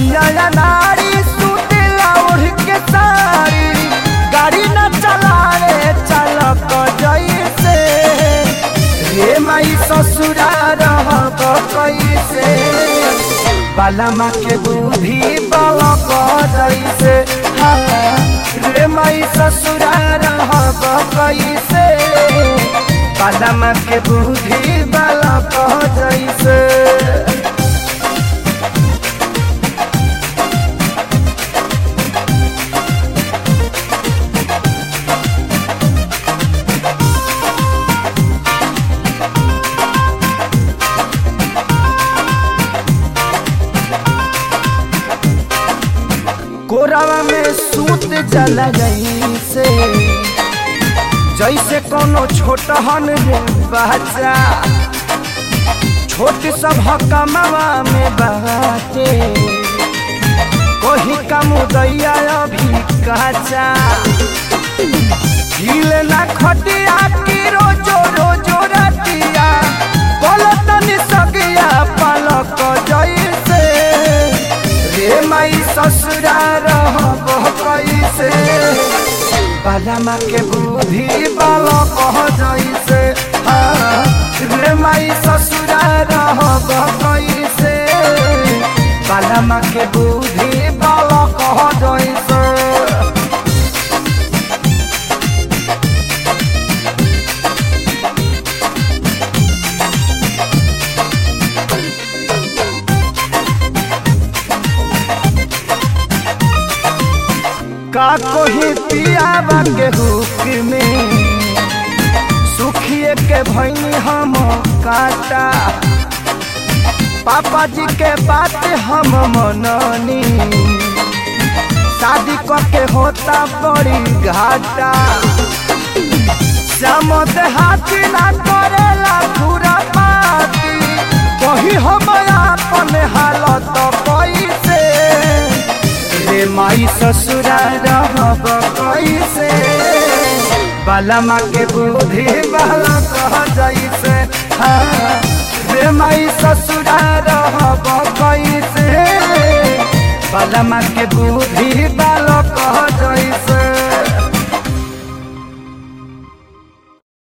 सैया नारी सुतेला ओढ़ के सारी गाड़ी न चलावे चालक जैसे रे माई ससुरा रहब कैसे बालमा के बुद्धि बलक जैसे हाँ, रे माई ससुरा रहब कैसे बालमा के बुद्धि बलक जैसे कोरावा में सूत जला गई से जैसे कोनो छोटहन रे बच्चा छोट सब हकमवा में बाटे कोही का मुदैया अभी कच्चा झील ना खटिया की रोजो रोजो रतिया बोलो तनी सगिया पलक जैसे रे माई ससुरा रहब कैसे बालामा के बुद्धि बालक जैसे हाँ, रे माई ससुरा रहब कैसे बालामा के बुद्धि बालक जैसे का कोही पियावा के हुक में सुखिए के भैनी हम काटा पापा जी के बात हम मननी शादी के होता बड़ी घाटा समद हाथी ना करेला पूरा पाती कही हम अपन हालत कैसे रे माई ससुरा रहब कैसे बालमा के बुद्धि बाला कह जैसे हाँ, रे माई ससुरा रहब कैसे बालमा के बुद्धि बाला